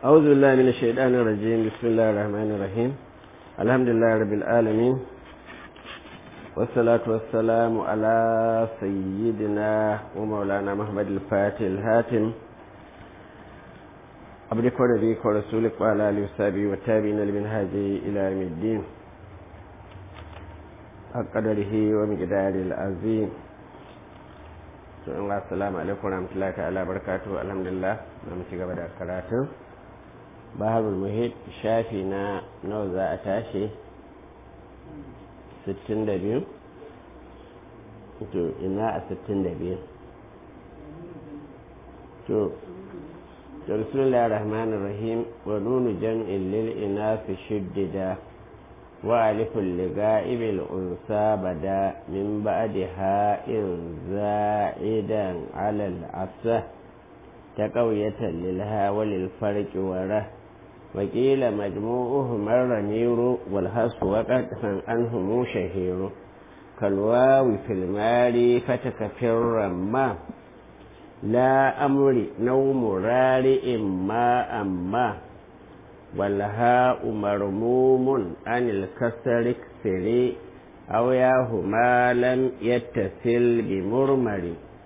أعوذ بالله من الشيطان الرجيم بسم الله الرحمن الرحيم الحمد لله رب العالمين والصلاة والسلام على سيدنا ومولانا محمد الفاتح الهاتم عبدك ونبيك ورسولك وعلى آله وصحبه والتابعين لمنهاجه إلى يوم الدين حق قدره ومقداره العظيم assalamu alaikum warahmatullahi ta'ala barakatuhu alhamdulillah na mu ci gaba da karatun baharul muhit shafi na nawa za a tashi 62 to ina a 62 to to bismillahir rahmanir rahim wa nunu jam'in lil inafi shuddida wa alifun liga'ibil unsa bada min ba'daha in za'idan 'ala al-'asa تقوية للها وللفرق وره وقيل مجموعهم الرمير والهص وقد عنهم شهير كالواو في المال فتكفر ما لا أمر نوم رارئ ما أما والهاء مرموم عن الكسر اكسري أو ياهما لم يتصل بمرمر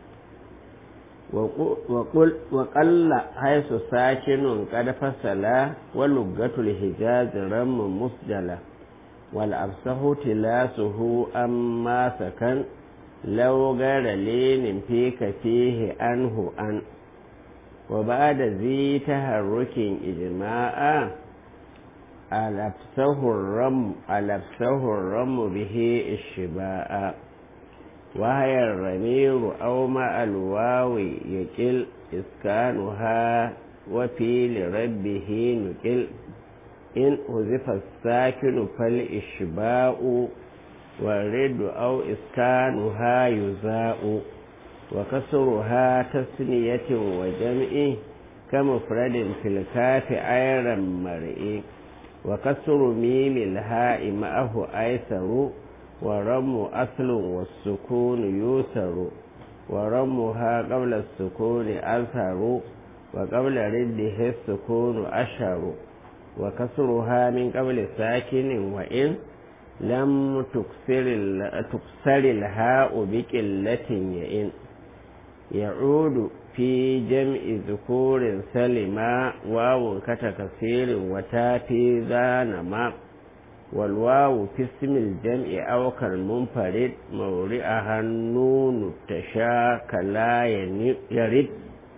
وقل وقل حيث ساكن قد فصل ولغة الحجاز رم مسجلة والأفسه تلاسه أما سكن لو غير لين فيك فيه أنه أن وبعد ذي تحرك إجماعا ألبسه الرم ألبسه الرم به الشباء وهي الرمير أو مع الواو يكل إسكانها وفي لربه نكل إن حذف الساكن فالإشباء والرد أو إسكانها يزاء وكسرها تسنية وجمع كمفرد في الكاف أيرا مرئي وكسر ميم الهاء معه أيسر ورم أصل والسكون يوسر ورمها قبل السكون أظهر وقبل رده السكون أشهر وكسرها من قبل ساكن وإن لم تكسر, تكسر الهاء بقلة يئن يعود في جمع ذكور سلما واو كتكسير وتاتي ذا نما والواو في اسم الجمع أو كالمنفرد مورئها النون تشاك لا يرد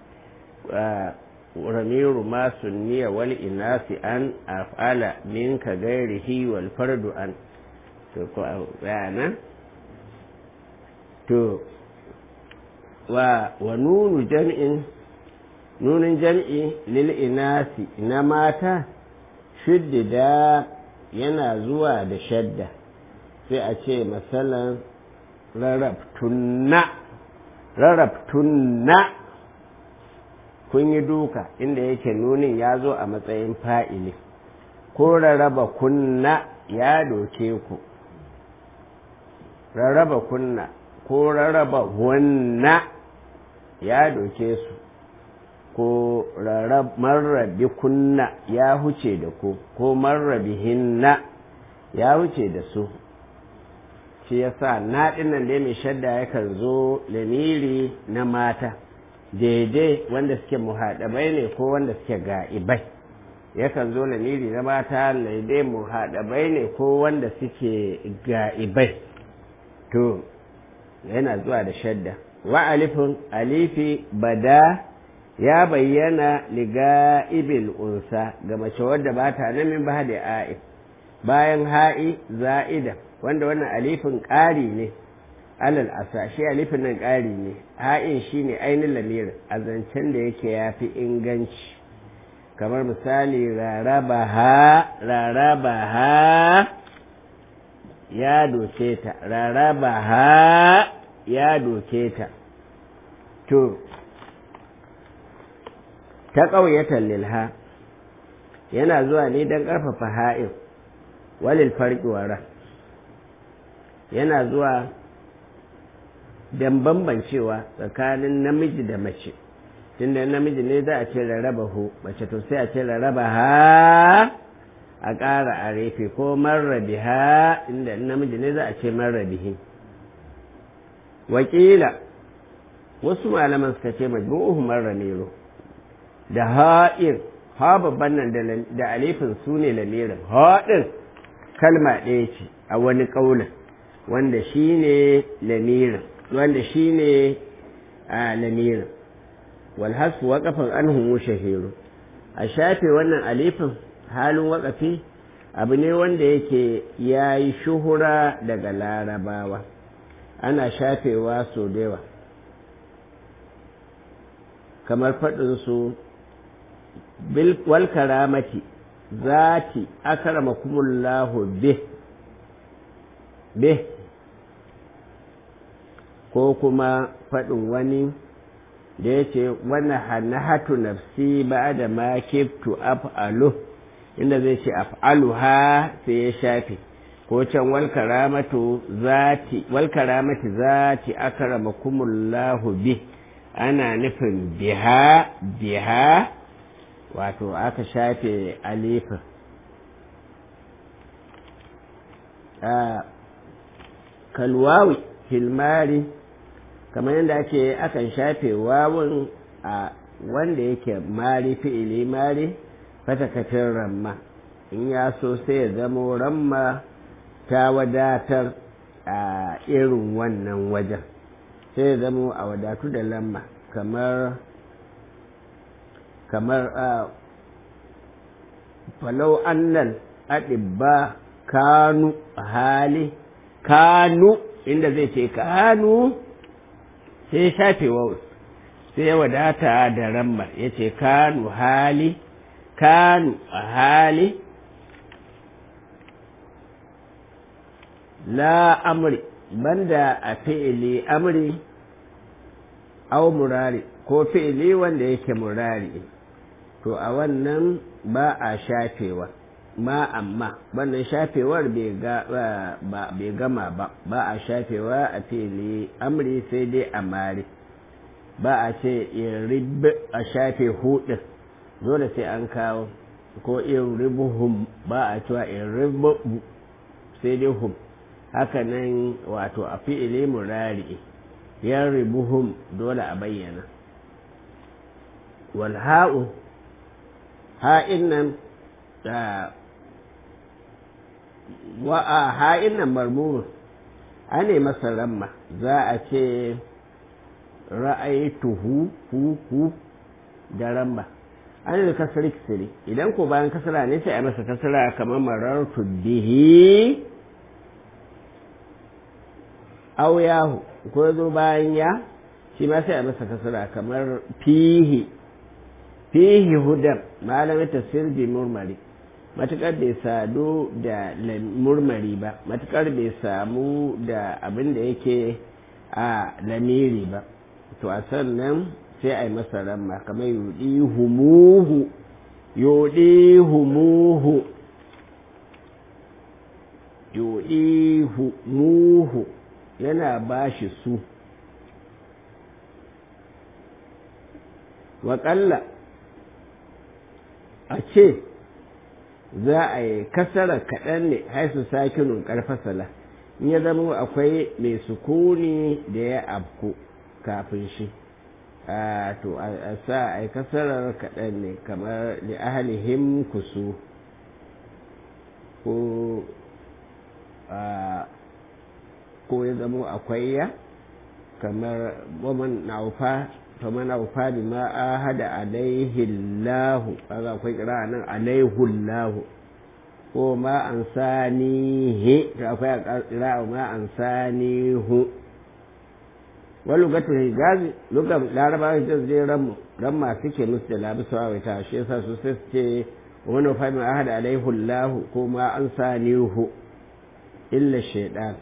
ورمير ما سني والإناث أن أفعل منك غيره والفرد أن تو ونون جمع نون جمع للإناث نماتا شدد yana zuwa da shadda sai a ce matsalan rarrabtunna rarrabtunna kun yi duka inda yake nunin ya zo a matsayin fa'ili ko rarraba kunna ya doke ku rarraba kunna ko rarraba wanna ya doke su ko marrabi kunna ya huce da ku ko marrabi hinna ya huce da su shi yasa na dinnan da mai shadda yakan zo lamiri na mata daidai wanda suke muhaɗabai ne ko wanda suke ga'ibai yakan zo lamiri na mata daidai muhaɗabai ne ko wanda suke ga'ibai to yana zuwa da shadda wa alifin alifi bada ya bayyana liga ibil unsa ga mace wadda ba ta nan min ba da a'i bayan ha'i za'ida wanda wannan alifin ƙari ne alal asa shi alifin nan ƙari ne ha'in shi ne ainihin lamirin a zancen da yake ya fi inganci kamar misali raraba ha raraba ha ya doke ta raraba ha ya doke ta to ta ƙauyatar lilha yana zuwa ne don ƙarfafa ha'in walil farƙiwara yana zuwa don bambancewa tsakanin namiji da mace tunda namiji ne za a ce rarraba hu mace to sai a ce rarraba ha a ƙara a refe ko marrabi ha inda namiji ne za a ce marrabihi wakila wasu malaman suka ce majmu'uhu marramiro da ha'ir ha babban nan da alifin su ne lamirin haɗin kalma ɗaya ce a wani ƙaunin wanda shi ne lamirin wanda shi ne a lamirin walhasfu waƙafin an humu shahiru a shafe wannan alifin halin waƙafi abu ne wanda yake ya yi shuhura daga larabawa ana shafewa sau da yawa kamar faɗinsu wal karamati zati akramakumullahu bih bih ko kuma faɗin wani da ya ce wani hannahatu nafsi ba da ma kiftu af'alu inda zai ce af'alu ha sai ya shafe ko can wal karamatu zati wal karamati zati akramakumullahu bih ana nufin biha biha wato aka shafe alifin kalwawi filmari kamar yadda ake akan shafe wawun a wanda yake mari fi'ili mari fatakafin ramma in ya so sai ya zamo ramma ta wadatar a irin wannan wajen sai ya zamo a wadatu da lamma kamar kamar a falau annal aɗibba kanu hali kanu inda zai ce kanu sai shafe waus sai ya wadata da ramma ya ce kanu hali kanu hali la amri banda a fi'ili amri au murari ko fi'ili wanda yake murari to a wannan ba a shafewa ma amma wannan shafewar bai gama ba ba a shafewa a fi'ili amri sai dai a mari ba a ce in a shafe hudun dole sai an kawo ko in ribuhum ba a cewa in ribu sai dai hum haka nan wato a fi'ili murari yan ribuhum dole a bayyana wal ha'u ha'in nan wa a ha'in nan marmurun ane masa ramma za a ce ra'aituhu hu hu da ramma an da kasar kisiri idan ko bayan kasara ne sai a masa kasara kamar marartu bihi aw yahu ko zo bayan ya shi ma sai a masa kasara kamar fihi fihi hudan malamin tafsir bi murmari matukar bai sadu da murmari ba matukar bai samu da abin da yake a lamiri ba to a sannan sai a yi masa ramma kamar yudi humuhu yudi humuhu yudi humuhu yana ba shi su waƙalla a ce za a yi kasara kaɗan ne haisu sakinun ƙarfasala in ya zama akwai mai sukuni da ya afku kafin shi to a sa a yi kasarar kaɗan ne kamar da ahalihim kusu ko ko ya zama akwai ya kamar waman naufa faman aufa bi ma ahada alaihi Allah kaga akwai kira nan alaihi Allah ko ma an sanihi to akwai kira ma an sanihu wa lugatul hijazi lugar laraba hijaz dai ram ramma suke musu da labi sawa ta shi yasa su sai su ce wa man aufa bi ma ahada alaihi Allah ko ma an sanihu illa shaytan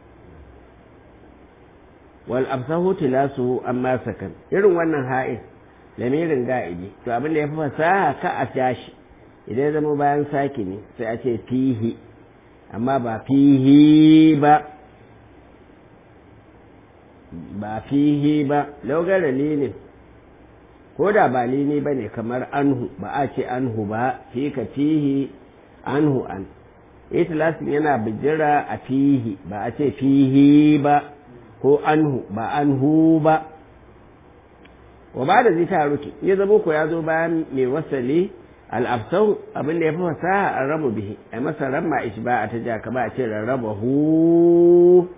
wal absahu tilasuhu amma sakan irin wannan ha'in lamirin ga'ibi to abin da ya fi fasaha ka a tashi idan ya zama bayan saki ne sai a ce fihi amma ba fihi ba ba fihi ba laugar dalilin ko da ba lini ba ne kamar anhu ba a ce anhu ba fi ka fihi anhu an itilasin yana bijira a fihi ba a ce fihi ba ko anhu ba anhu ba wa ba da zita ruki ya zama ko ya zo bayan mai wasali al'afsau abinda ya fi fasaha an rabu bihi a masa ramma ishba a ta jaka ba a ce rarraba hu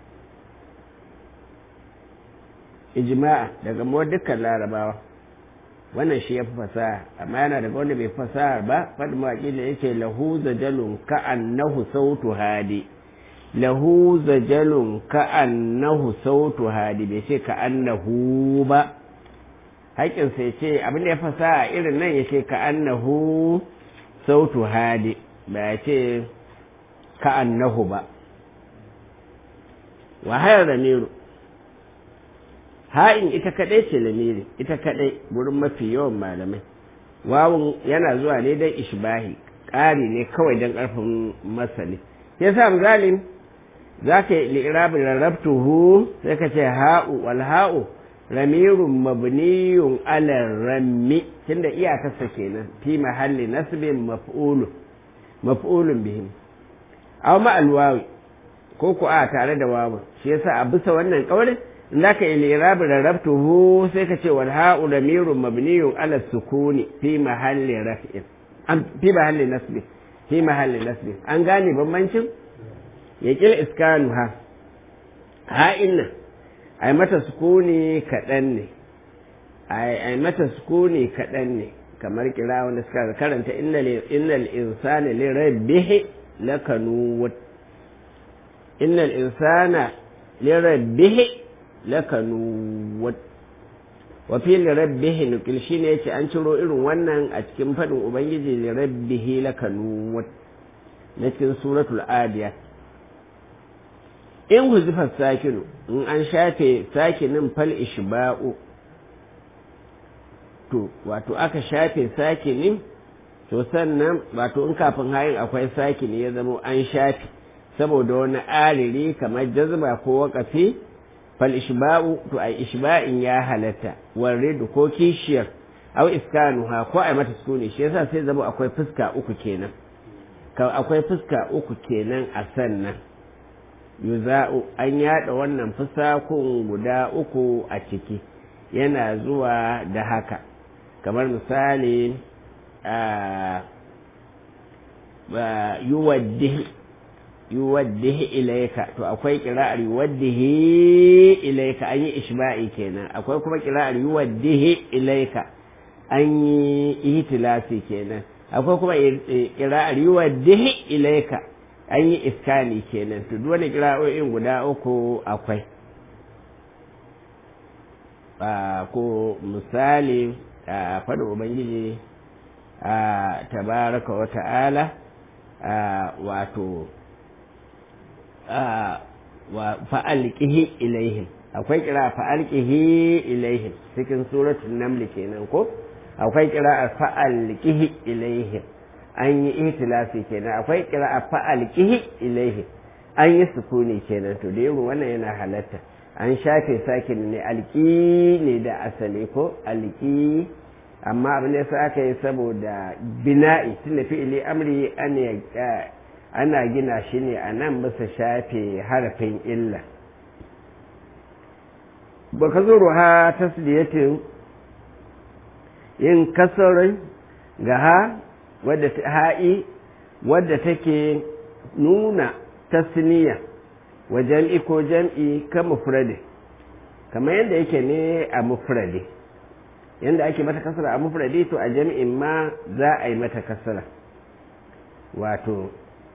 ijma'a daga mu dukkan larabawa wannan shi ya fi fasaha amma yana daga wanda bai fasaha ba fadi mawaƙi da yake lahu zajalun ka'annahu sautu hadi lahu zajalun ka'annahu sautu hadi bai ce ka'annahu ba haƙƙinsa ya ce abin da ya fasaha irin nan ya ce ka'annahu sautu hadi ba ya ce ka'annahu ba wahayar ramiru ha'in ita kadai ce lamiri ita kadai gurin mafi yawan malamai wawun yana zuwa ne don ishbahi ƙari ne kawai don ƙarfin masali ya sa zalim za ka yi li'irabin rarrabtuhu sai ka ce ha'u wal ha'u ramirun mabniyun ala rammi tunda iyakarsa kenan fi mahalli nasbin maf'ulun maf'ulun bihim aw ma alwawi ko ku a tare da wawu shi yasa a bisa wannan kaulin in zaka yi lirabi rarrabtuhu sai ka ce wal ha'u ramirun mabniyun ala sukuni fi mahalli raf'in an fi mahalli nasbi fi mahalli nasbi an gane bambancin ya kil iskanu ha ha inna ai mata sukuni kaɗan ne ai mata sukuni kaɗan ne kamar kira wanda suka karanta innal insana li rabbihi lakanuwat innal insana li rabbihi lakanuwat wa fi li rabbihi nukil shine yace an ciro irin wannan a cikin fadin ubangiji li rabbihi lakanuwat na cikin suratul adiyat in huzifar sakinu in an shafe sakinin fal ishba'u to wato aka shafe sakinin to sannan wato in kafin hayin akwai sakini ya zama an shafe saboda wani ariri kamar jazba ko wakafi fal ishba'u to ai ishba'in ya halatta warridu ko kishiyar au iskanuha ko ai mata sukuni shi yasa sai zama akwai fuska uku kenan akwai fuska uku kenan a sannan yuza'u an yada wannan fusakun guda uku a ciki yana zuwa da haka kamar misali yuwaddihi yuwaddihi ilaika to akwai kira'ar yuwaddihi ilaika an yi ishba'i kenan akwai kuma kira'ar yuwaddihi ilaika an yi ihtilasi kenan akwai kuma kira'ar yuwaddihi ilaika an yi iskani kenan to duk wani kira'o'in guda uku akwai ko misali a faɗin ubangiji a tabaraka wa ta'ala wato fa'alƙihi ilaihim akwai kira fa'alƙihi ilaihim cikin suratun namli kenan ko akwai kira fa'alƙihi ilaihim an yi ihtilasi kenan akwai kira fa'alƙihi ilaihim an yi sukuni kenan to da yaro wannan yana halatta an shafe sakin ne alƙi ne da asali ko alƙi amma abin da yasa aka yi saboda bina'i tunda fi'ili amri ana gina shi ne a nan bisa shafe harafin illa ba ka zo ruha tasliyatin yin kasarai ga ha wadda ha'i wadda take nuna tasniya wa jam'i ko jam'i ka mufrade kamar yadda yake ne a mufrade yadda ake mata kasara a mufrade to a jam'in ma za a yi mata kasara wato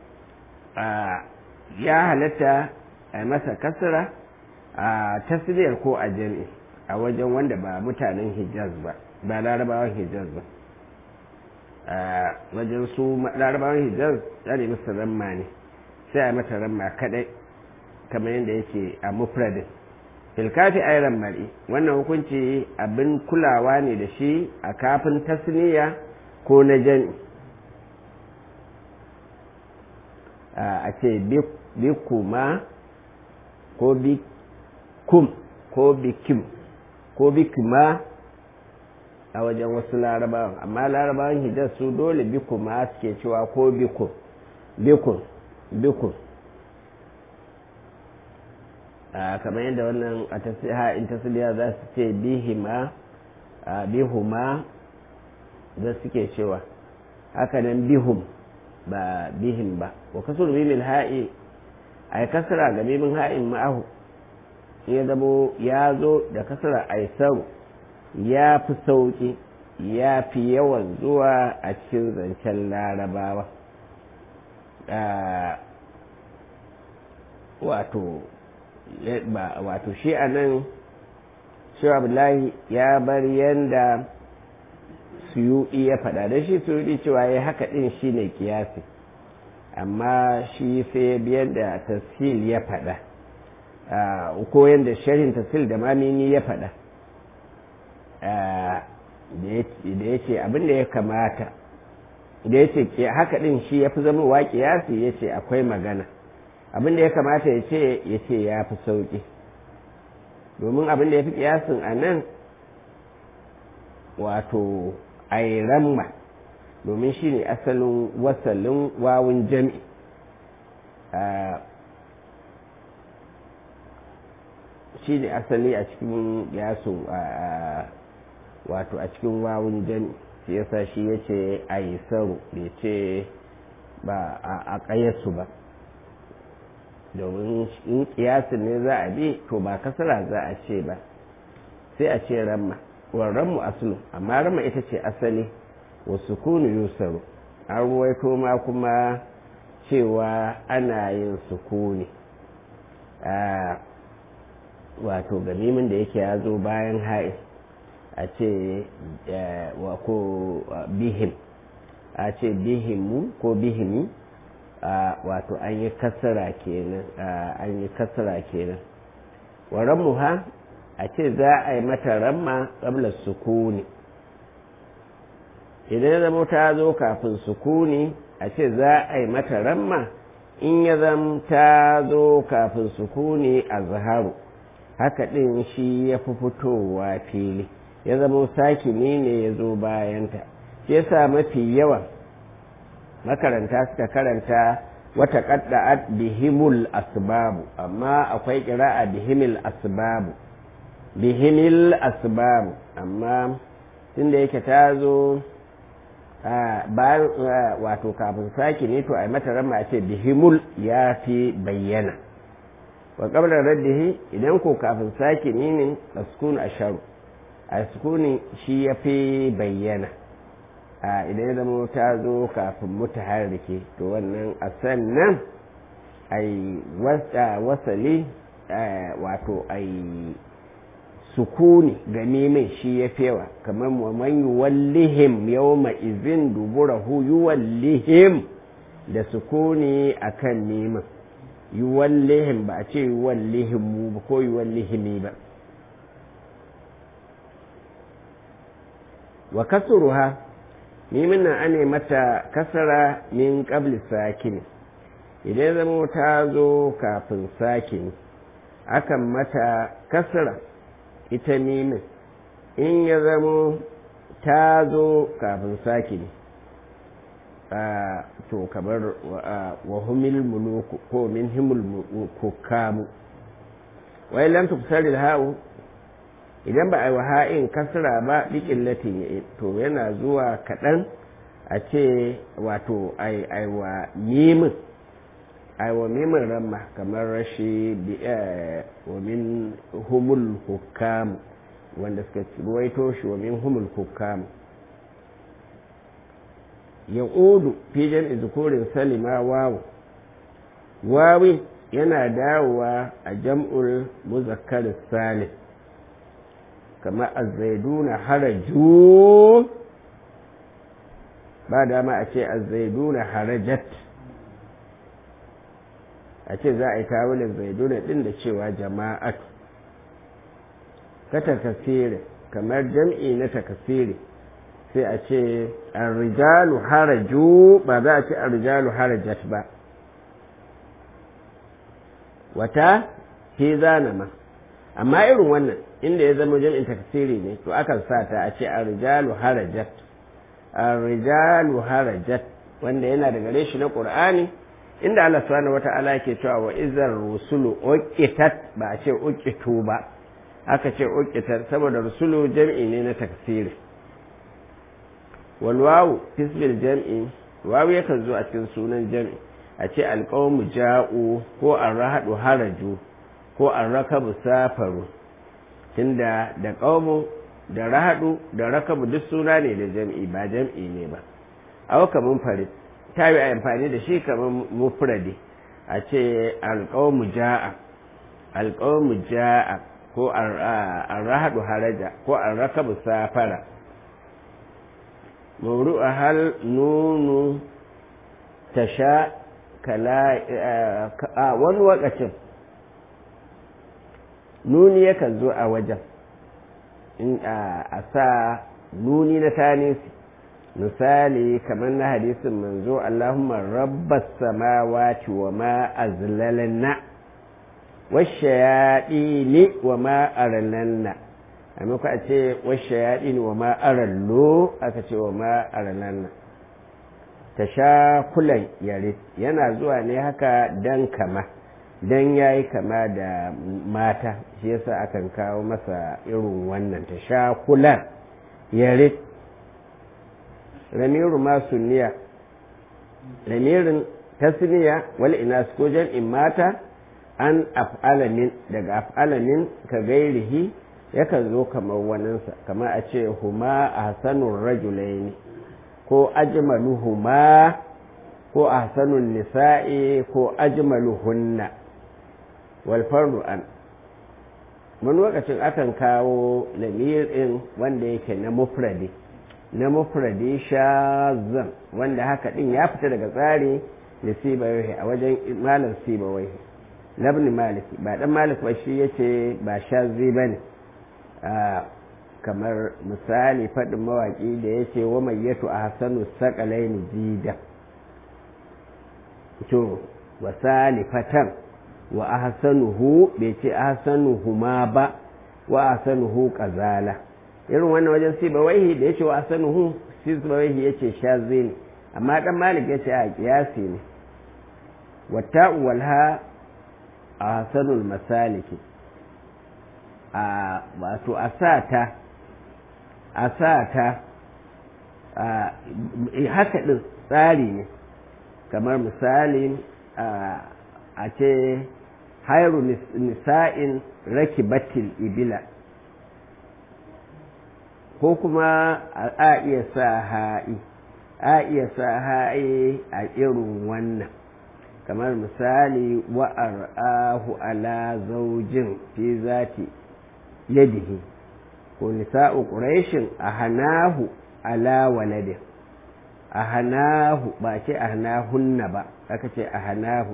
ya halatta a yi masa kasara a tasiriyar ko a jam'i a wajen wanda ba mutanen hijaz ba ba larabawan hijaz ba a wajen su larabawan hijaz ya nemi su ramma ne sai a mata ramma kadai kamar yadda yake a mufradin filkafi ayran mari wannan hukunci abin kulawa ne da shi a kafin tasniya ko na jam'i a ce bikuma ko bikum ko bikim ko bikima a wajen wasu larabawan amma larabawan hijaz su dole bikuma suke cewa ko bikun bikun bikun kamar yadda wannan a tasiha in tasiriya za su ce bihima bihuma da suke cewa hakanan bihum ba bihim ba wa kasur mimil ha'i a yi kasara ga mimin ha'in ma'ahu ya zamo ya zo da kasara aisaru ya fi sauƙi ya fi yawan zuwa a cikin zancen larabawa wato wato shi a nan shi abdullahi ya bar yanda suyuɗi ya faɗa da shi suyuɗi cewa ya haka ɗin shi ne kiyasi amma shi sai biyar da tafsil ya faɗa ko yadda sharhin tafsil da mamini ya faɗa da ya ce abin da ya kamata da ya ce haka ɗin shi ya fi zama wa kiyasi ya ce akwai magana abin da ya kamata ya ce ya ce ya fi sauƙi domin abin da ya fi kiyasin a nan wato airamma domin shi ne asalin wasalin wawun jami shi ne asali a cikin yaso wato a cikin wawun jami shi yasa shi ya ce a yi saro bai ce ba a ƙayyarsu ba domin in kiyasin ne za a bi to ba kasara za a ce ba sai a ce ramma warranmu asulu amma ramma ita ce asali wa sukunu yusaru an ruwaito ma kuma cewa ana yin sukuni wato gamimin da yake ya zo bayan ha'i a ce wa ko bihim a ce bihimu ko bihimi wato an yi kasara kenan an yi kasara kenan wa rammuha a ce za a yi mata ramma ƙabla sukuni idan zama ta zo kafin sukuni a ce za a yi mata ramma in ya zama ta zo kafin sukuni a zaharu haka ɗin shi ya fi fitowa fili ya zama sakini ne ya zo bayanta shi yasa mafi yawan makaranta suka karanta wata ƙadda'at bihimul asbabu amma akwai ƙira'a bihimil asbabu bihimil asbabu amma tunda yake ta zo bayan wato kafin saki ne to a mata rama a ce bihimul ya fi bayyana wa qabla raddihi idan ko kafin saki ne ne askun asharu a sukuni shi ya fi bayyana a idan ya zama ta zo kafin mutaharrike to wannan a sannan ai wasali wato ai sukuni ga mimin shi ya fewa kamar man yuwallihim yawma izin duburahu yuwallihim da sukuni akan mimin yuwallihim ba a ce yuwallihim mu ba ko yuwallihimi ba wa kasuruha mimin nan ane mata kasara min qabli sakin idan zama ta zo kafin sakin akan mata kasara ita mimin in ya zamo ta zo kafin sake ne to kamar wa humil muluku ko min himul kukamu wai lam tufsar ha'u idan ba a yi wa ha'in kasra ba bikin latin to yana zuwa kaɗan a ce wato aiwa mimin aiwa mimin ramma kamar rashi wa min humul hukam wanda suka ruwaito shi wa min humul hukam ya odu fijen izukurin salima wawu wawi yana dawowa a jam'ul muzakkar salim kamar azzaiduna haraju ba dama a ce azzaiduna harajat a ce za a yi tawulin zaiduna din da cewa jama'at ka takasiri kamar jam'i na takasiri sai a ce arrijalu haraju ba za a ce arrijalu harajat ba wata fi zanama amma irin wannan inda ya zama jam'in taksiri ne to akan sa ta a ce ar-rijalu harajat ar-rijalu harajat wanda yana da gare shi na qur'ani inda Allah subhanahu wata'ala yake cewa wa izar rusulu uqitat ba a ce uqitu ba aka ce uqitat saboda rusulu jam'i ne na taksiri wal wawu fisbil jam'i wawu yakan zo a cikin sunan jam'i a ce alqawmu ja'u ko arrahadu haraju ko arrakabu safaru tunda da qawmu da rahadu da rakabu duk suna ne da jam'i ba jam'i ne ba aw kamun farid ta yi amfani da shi kamar mufradi a ce alƙawmu ja'a alƙawmu ja'a ko arrahadu haraja ko arrakabu safara mawru a hal nunu ta sha kala a wani wakacin nuni yakan zo a wajen in a sa nuni na tanisi misali kamar na hadisin manzo Allahumma rabbas samawati wa ma azlalanna washayadini wa ma aralanna a muka a ce washayadini wa ma arallo aka ce wa ma aralanna ta sha kulan yare yana zuwa ne haka dan kama dan yayi kama da mata shi yasa akan kawo masa irin wannan ta sha kulan yare ramiru ma sunniya ramirin tasniya wal inas ko jam'in mata an af'alamin daga af'alamin ka gairihi yakan zo kamar waninsa kamar a ce huma ahsanur rajulaini ko ajmaluhuma ko ahsanun nisa'i ko ajmaluhunna wal fardu an wani lokacin akan kawo lamirin wanda yake na mufradi na mufradi shazan wanda haka din ya fita daga tsari da sibawai a wajen malam sibawai labni malik ba dan malik ba shi yace ba shazi bane kamar misali faɗin mawaƙi da yace wa mayyatu a hasanu saƙalaini jida to wa salifatan wa ahsanuhu bai ce ahsanuhu ma ba wa ahsanuhu qazala irin wannan wajen siba waihi da yace wa ahsanuhu siba waihi yace shazi ne amma dan malik yace a kiyasi ne wata'u walha ahsanul masaliki a wato asata asata haka din tsari ne kamar misali a ce hairu nisa'in rakibatil ibila ko kuma a iya sa ha'i a iya sa ha'i a irin wannan kamar misali wa'ar ahu ala zaujin fi zati yadihi ko nisa'u quraishin a hanahu ala waladin a hanahu ba ce a hanahunna ba aka ce a hanahu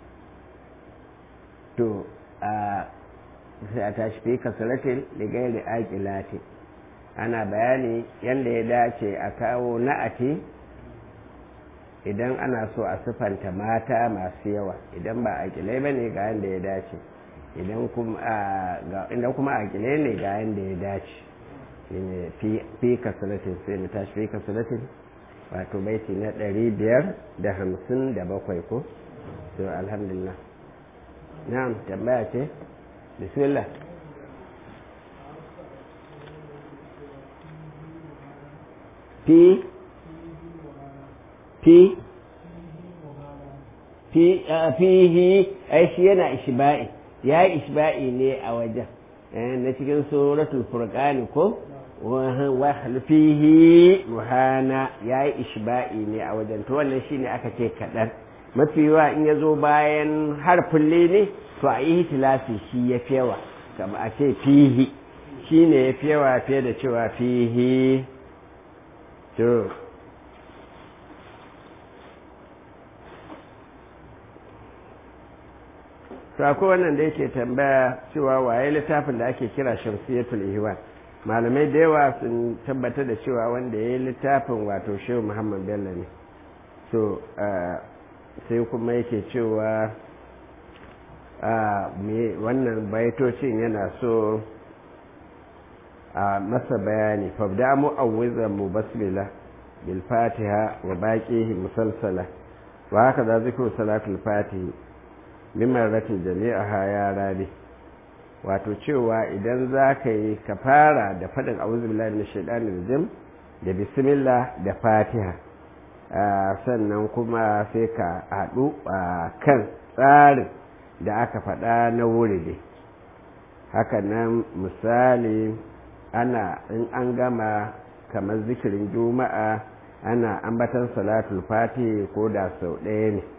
to a sai a tashi fi kasaratin da gairi aƙilati ana bayani yadda ya dace a kawo na'ati idan ana so a sifanta mata masu yawa idan ba aƙilai ba ne ga yadda ya dace idan kuma aƙilai ne ga yadda ya dace fi kasaratin sai mu tashi fi kasaratin wato baiti na ɗari biyar da hamsin da bakwai ko to alhamdulillah na'am tambaya ce bismillah fi fi fi fihi ai shi yana ishba'i ya yi ishba'i ne a wajen na cikin suratul furqani ko wa fihi ruhana ya yi ishba'i ne a wajen to wannan shine aka ce kaɗan mafi yawa in ya zo bayan harfin ne to a yi tilafi shi ya fi yawa kama a ce fihi shi ne ya fi yawa fiye da cewa fihi to to akwai wannan da yake tambaya cewa waye littafin da ake kira shamsiyatul ihwan malamai da yawa sun tabbatar da cewa wanda ya yi littafin wato shehu muhammad bello ne so sai kuma yake cewa wannan baitocin yana so a masa bayani fabda mu'awwizan mu basmila bil fatiha wa baqihi musalsala wa haka za zikru salatul fatihi min marratin jami'aha ya rabi wato cewa idan za ka yi ka fara da faɗin a'udhu billahi minash shaitanir rajim da bismillah da fatiha sannan kuma sai ka haɗu a kan tsarin da aka faɗa na wuride hakanan misali ana in an gama kamar zikirin juma'a ana ambatan salatul fati ko da sau ɗaya ne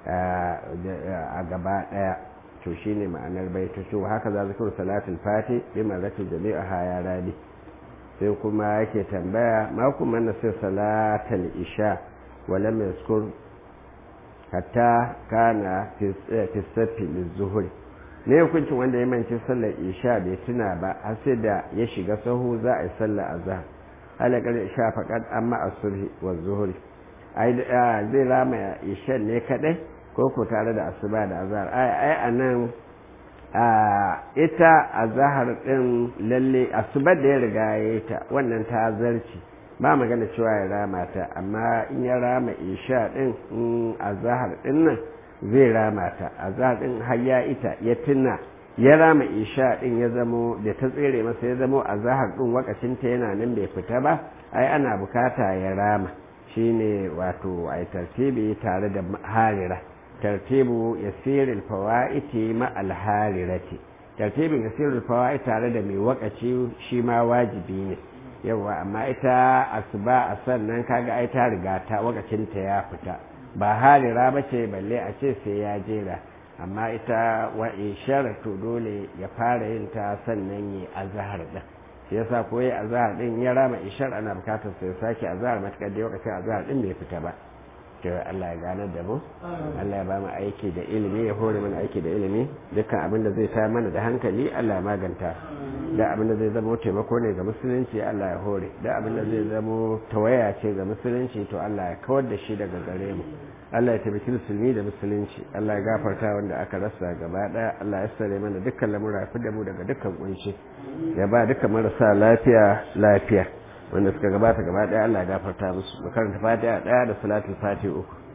a gaba ɗaya to shi ne ma'anar baita to haka za zikirin salatul fati bi marratin jami'a haya rabi sai kuma yake tambaya ma kuma na sai salatul isha wala mai hatta kana fi safi lizuhuri ne hukuncin wanda ya manci sallar isha bai tuna ba har sai da ya shiga sahu za a yi sallar azhar halakar isha faqad amma as-subhi wa zuhuri ai zai rama isha ne kadai ko ko tare da asuba da azhar ai ai anan a ita azhar din lalle asuba da ya riga ya ta wannan ta zarci ba magana cewa ya rama ta amma in ya rama isha din in azhar din nan zai rama ta azhar din har ya ita ya tuna ya rama isha din ya zamo da ta tsere masa ya zamo azhar din wakacin ta yana nan bai fita ba ai ana bukata ya rama shine wato ai tartibi tare da harira tartibu yasirul fawaiti ma al harirati tartibin yasirul fawaiti tare da mai wakaci shi ma wajibi ne yawa amma ita asuba a sannan kaga ai ta riga ta wakacinta ya fita ba harira ba ce balle a ce sai ya jera amma ita wa ishar to dole ya fara yin ta sannan yi azhar din shi yasa ko yi azhar din ya rama ishar ana bukatar sai sake azhar matakar da lokacin azhar din bai fita ba to Allah ya gane da mu Allah ya ba mu aiki da ilimi ya hore mana aiki da ilimi dukkan abin da zai sa mana da hankali Allah ya maganta da abin da zai zama taimako ne ga musulunci Allah ya hore da abin da zai zama tawaya ce ga musulunci to Allah ya kawar da shi daga gare mu Allah ya tabbaki musulmi da musulunci Allah ya gafarta wanda aka rasa gaba daya Allah ya sare mana dukkan lamura fi da mu daga dukkan kunci ya ba dukkan marasa lafiya lafiya wanda suka gabata gaba daya Allah ya gafarta musu mu karanta fatiha daya da salatul fatiha uku